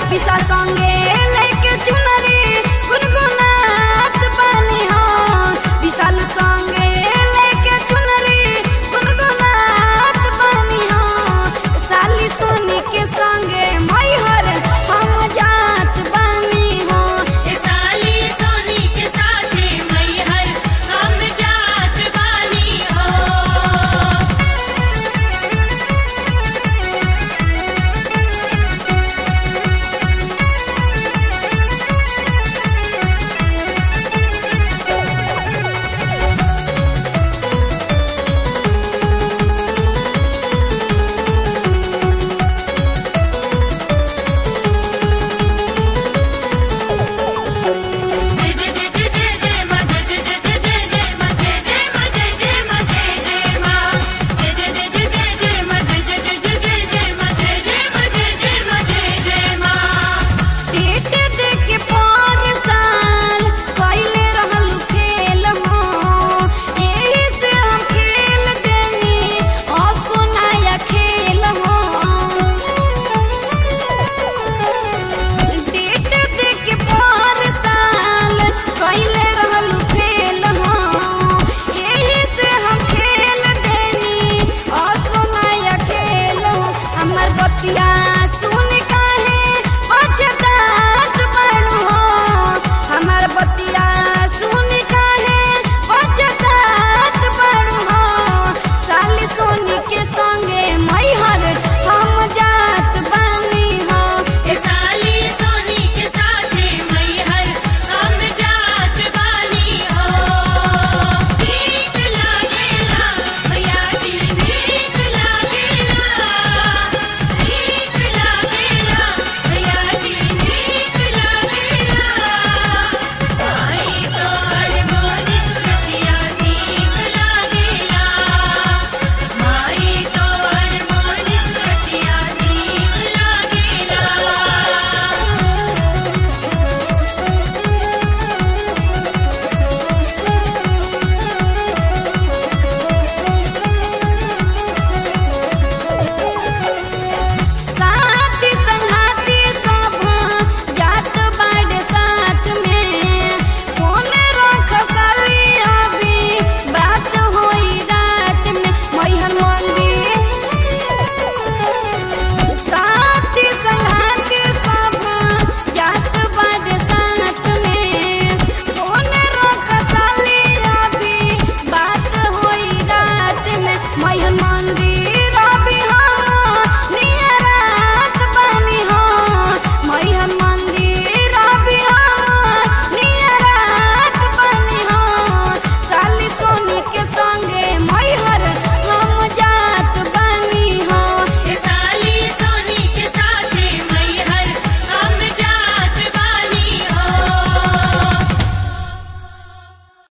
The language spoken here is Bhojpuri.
पिसा संगे लेके चुनरी गुनगुनात बानी हो विशाल संगे लेके चुनरी गुनगुनात बानी हो साली सोनी के संगे मैहर हम जात बानी हो ए साली सोनी के साथे मैहर हम जात बानी हो जय जय जय जय जय जय मां जय जय जय जय जय जय मां जय जय मां जय जय मां जय जय मां जय जय जय जय जय जय मां जय जय जय जय जय जय मां जय जय मां जय जय मां जय जय मां पेट देके पर साल कइले रहल खेल हो एही से हम खेल देनी असोनाया खेल हो पेट देके पर साल कइले रहल खेल हो एही से हम खेल देनी असोनाया खेल हो हमर बतिया सुन काहे पछतात बड़ू हो हमर बतिया सुन काहे पछतात बड़ू हो साली सोनी के संगे मैहर हम जात बानी हो ए साली सोनी के साथे मैहर हम जात बानी हो ठीक लागेला भैया जी ठीक लागेला ठीक लागेला भैया जी ठीक लागेला माई तोहर मोनी सुरतिया ठीक लागेला माई तोहर मोनी सुरतिया ठीक लागेला साथी संगाती सब जात बाड़े साथ में फोन रख साली अभी बात होई रात में मैहर मंदिर साथी संगाती सब जात बाड़े साथ में फोन रख साली अभी बात होई रात में मैहर